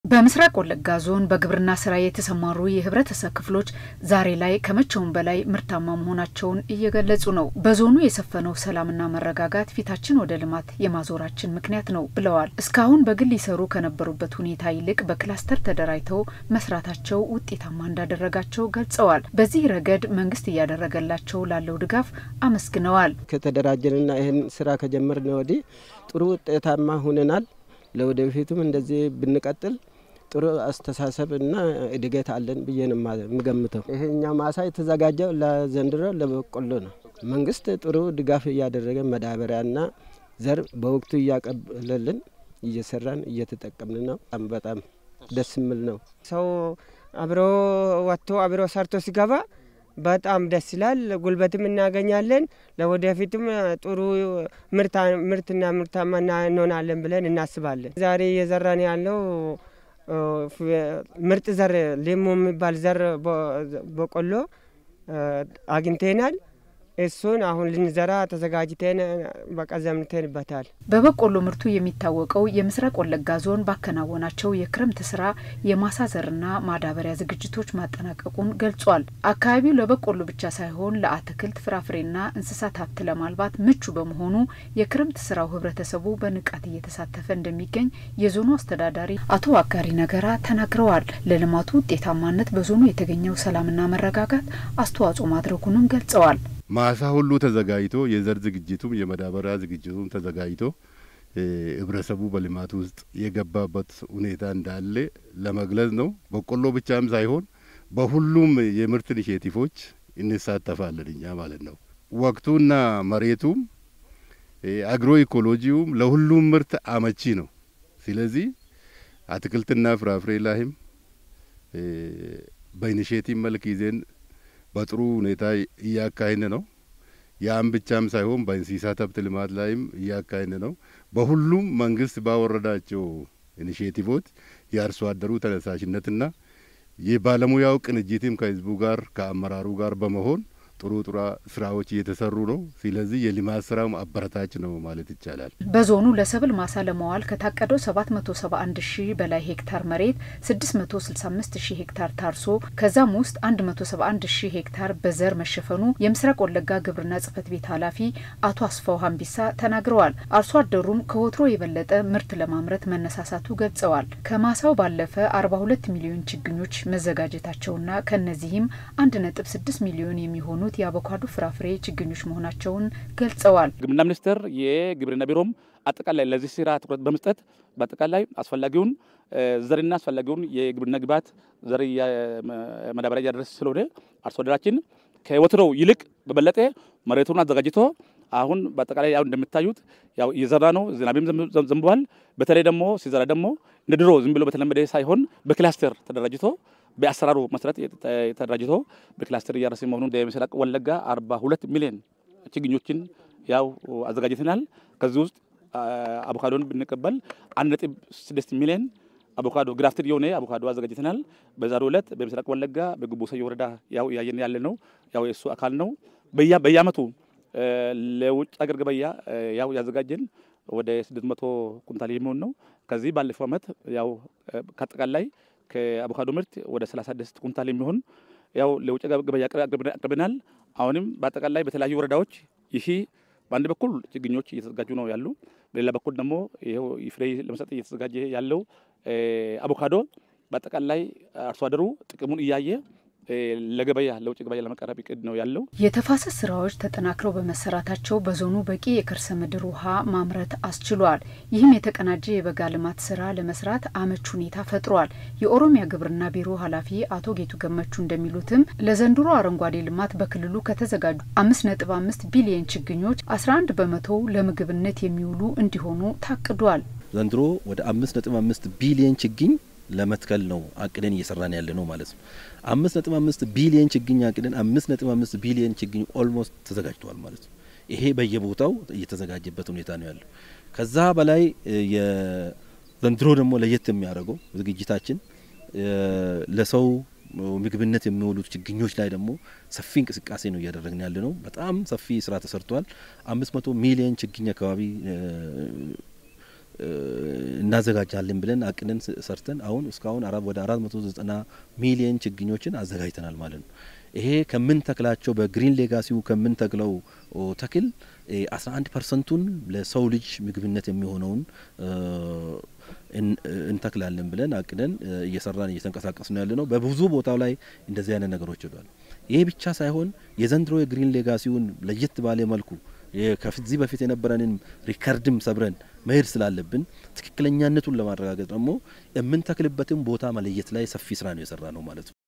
በምስራቅ ወለጋ ዞን በግብርና ስራ የተሰማሩ የህብረተሰብ ክፍሎች ዛሬ ላይ ከመቼውም በላይ ምርታማ መሆናቸውን እየገለጹ ነው። በዞኑ የሰፈነው ሰላምና መረጋጋት ፊታችን ወደ ልማት የማዞራችን ምክንያት ነው ብለዋል። እስካሁን በግል ይሰሩ ከነበሩበት ሁኔታ ይልቅ በክላስተር ተደራጅተው መስራታቸው ውጤታማ እንዳደረጋቸው ገልጸዋል። በዚህ ረገድ መንግስት እያደረገላቸው ላለው ድጋፍ አመስግነዋል። ከተደራጀንና ይህን ስራ ከጀመርን ወዲህ ጥሩ ውጤታማ ሁነናል። ለወደፊቱም እንደዚህ ብንቀጥል ጥሩ አስተሳሰብ እና እድገት አለን ብዬ ነው የምገምተው። ይሄኛ ማሳ የተዘጋጀው ለዘንድሮ ለበቆሎ ነው። መንግስት ጥሩ ድጋፍ እያደረገ መዳበሪያና ዘር በወቅቱ እያቀበለልን እየሰራን እየተጠቀምን ነው። በጣም ደስ የሚል ነው። ሰው አብሮ ወጥቶ አብሮ ሰርቶ ሲገባ በጣም ደስ ይላል። ጉልበትም እናገኛለን። ለወደፊትም ጥሩ ምርትና ምርታማ እንሆናለን ብለን እናስባለን። ዛሬ እየዘራን ያለው ምርጥ ዘር ሌሞ የሚባል ዘር በቆሎ አግኝተናል። እሱን አሁን ልንዘራ ተዘጋጅተን በቃ ዘምተንበታል። በበቆሎ ምርቱ የሚታወቀው የምስራቅ ወለጋ ዞን ባከናወናቸው የክረምት ስራ የማሳ ዘርና ማዳበሪያ ዝግጅቶች ማጠናቀቁን ገልጿል። አካባቢው ለበቆሎ ብቻ ሳይሆን ለአትክልት ፍራፍሬና እንስሳት ሀብት ለማልባት ምቹ በመሆኑ የክረምት ስራው ህብረተሰቡ በንቃት እየተሳተፈ እንደሚገኝ የዞኑ አስተዳዳሪ አቶ አጋሪ ነገራ ተናግረዋል። ለልማቱ ውጤታማነት በዞኑ የተገኘው ሰላምና መረጋጋት አስተዋጽኦ ማድረጉንም ገልጸዋል። ማሳ ሁሉ ተዘጋጅቶ የዘር ዝግጅቱም የመዳበሪያ ዝግጅቱም ተዘጋጅቶ ህብረተሰቡ በልማት ውስጥ የገባበት ሁኔታ እንዳለ ለመግለጽ ነው። በቆሎ ብቻም ሳይሆን በሁሉም የምርት ኢኒሼቲቮች እንሳተፋለን እኛ ማለት ነው። ወቅቱና መሬቱም አግሮ ኢኮሎጂውም ለሁሉም ምርት አመቺ ነው። ስለዚህ አትክልትና ፍራፍሬ ላይም በኢኒሼቲቭ መልክ ይዜን በጥሩ ሁኔታ እያካሄድ ነው። ያም ብቻም ሳይሆን በእንስሳት ሀብት ልማት ላይም እያካሄድ ነው። በሁሉም መንግስት ባወረዳቸው ኢኒሽቲቮች የአርሶ አደሩ ተነሳሽነትና የባለሙያው ቅንጅትም ከህዝቡ ጋር ከአመራሩ ጋር በመሆን ጥሩ ጥሩ ስራዎች እየተሰሩ ነው። ስለዚህ የልማት ስራው አበረታች ነው ማለት ይቻላል። በዞኑ ለሰብል ማሳ ለመዋል ከታቀደው 771 ሺህ በላይ ሄክታር መሬት 665 ሺህ ሄክታር ታርሶ ከዛም ውስጥ 171 ሺህ ሄክታር በዘር መሸፈኑ የምስራቅ ወለጋ ግብርና ጽህፈት ቤት ኃላፊ አቶ አስፋው ሀምቢሳ ተናግረዋል። አርሶ አደሩም ከወትሮ የበለጠ ምርት ለማምረት መነሳሳቱ ገልጸዋል። ከማሳው ባለፈ 42 ሚሊዮን ችግኞች መዘጋጀታቸውና ከነዚህም 1.6 ሚሊዮን የሚሆኑ የሆኑት የአቮካዶ ፍራፍሬ ችግኞች መሆናቸውን ገልጸዋል። ግብርና ሚኒስቴር የግብርና ቢሮም አጠቃላይ ለዚህ ስራ ትኩረት በመስጠት በአጠቃላይ አስፈላጊውን ዘርና አስፈላጊውን የግብርና ግብዓት ዘር ማዳበሪያ እያደረሰ ስለሆነ አርሶ አደራችን ከወትሮው ይልቅ በበለጠ መሬቱን አዘጋጅቶ አሁን በአጠቃላይ ያው እንደምታዩት ያው እየዘራ ነው። ዝናብም ዘንቧል። በተለይ ደግሞ ሲዘራ ደግሞ እንደ ድሮ ዝም ብሎ በተለመደ ሳይሆን በክላስተር ተደራጅቶ በአሰራሩ መሰረት ተደራጅቶ በክላስተር እያረሰ መሆኑን የምስራቅ ወለጋ አርባ ሁለት ሚሊዮን ችግኞችን ያው አዘጋጅተናል። ከዚህ ውስጥ አቮካዶን ብንቀበል አንድ ነጥብ ስድስት ሚሊዮን አቮካዶ ግራፍትድ የሆነ አቮካዶ አዘጋጅተናል። በዛሬው ዕለት በምስራቅ ወለጋ በጉቦ ሰዮ ወረዳ ያው እያየን ያለ ነው። ያው የእሱ አካል ነው። በየአመቱ ለውጭ አገር ገበያ ያው ያዘጋጀን ወደ ስድስት መቶ ኩንታል የሚሆን ነው። ከዚህ ባለፈው አመት ያው ከአጠቃላይ ከአቮካዶ ምርት ወደ 36 ኩንታል የሚሆን ያው ለውጭ ገበያ አቅርበናል። አሁንም በአጠቃላይ በተለያዩ ወረዳዎች ይህ በአንድ በኩል ችግኞች እየተዘጋጁ ነው ያሉ፣ በሌላ በኩል ደግሞ ይኸው ፍሬ ለመስጠት እየተዘጋጀ ያለው አቮካዶ በአጠቃላይ አርሶ አደሩ ጥቅሙን እያየ ለገበያ ለውጭ ገበያ ለመቀረብ እቅድ ነው ያለው። የተፋሰስ ስራዎች ተጠናክረው በመሰራታቸው በዞኑ በቂ የከርሰ ምድር ውሃ ማምረት አስችሏል። ይህም የተቀናጀ የበጋ ልማት ስራ ለመስራት አመች ሁኔታ ፈጥሯል። የኦሮሚያ ግብርና ቢሮ ኃላፊ አቶ ጌቱ ገመቹ እንደሚሉትም ለዘንድሮ አረንጓዴ ልማት በክልሉ ከተዘጋጁ አምስት ነጥብ አምስት ቢሊየን ችግኞች አስራ አንድ በመቶው ለምግብነት የሚውሉ እንዲሆኑ ታቅዷል። ዘንድሮ ወደ አምስት ነጥብ አምስት ቢሊየን ችግኝ ለመትከል ነው አቅደን እየሰራን ያለ ነው ማለት ነው። አምስት ነጥብ አምስት ቢሊየን ችግኝ አቅደን አምስት ነጥብ አምስት ቢሊየን ችግኝ ኦልሞስት ተዘጋጅተዋል ማለት ነው። ይሄ በየቦታው እየተዘጋጀበት ሁኔታ ነው ያለው። ከዛ በላይ ዘንድሮ ደግሞ ለየት የሚያደርገው ዝግጅታችን ለሰው ምግብነት የሚውሉት ችግኞች ላይ ደግሞ ሰፊ እንቅስቃሴ ነው እያደረግን ያለ ነው። በጣም ሰፊ ስራ ተሰርቷል። አምስት መቶ ሚሊየን ችግኝ አካባቢ እናዘጋጃለን ብለን አቅደን ሰርተን አሁን እስካሁን ወደ አራት መቶ ዘጠና ሚሊየን ችግኞችን አዘጋጅተናል ማለት ነው። ይሄ ከምን ተክላቸው በግሪን ሌጋሲው ከምን ተክለው ተክል አስራ አንድ ፐርሰንቱን ለሰው ልጅ ምግብነት የሚሆነውን እንተክላለን ብለን አቅደን እየሰራን እየተንቀሳቀስ ነው ያለ ነው። በብዙ ቦታው ላይ እንደዚህ አይነት ነገሮች ይሏል። ይሄ ብቻ ሳይሆን የዘንድሮ የግሪን ሌጋሲውን ለየት ባለ መልኩ ከዚህ በፊት የነበረንን ሪከርድም ሰብረን መሄድ ስላለብን ትክክለኛነቱን ለማረጋገጥ ደግሞ የምንተክልበትን ቦታ መለየት ላይ ሰፊ ስራ ነው የሰራ ነው ማለት ነው።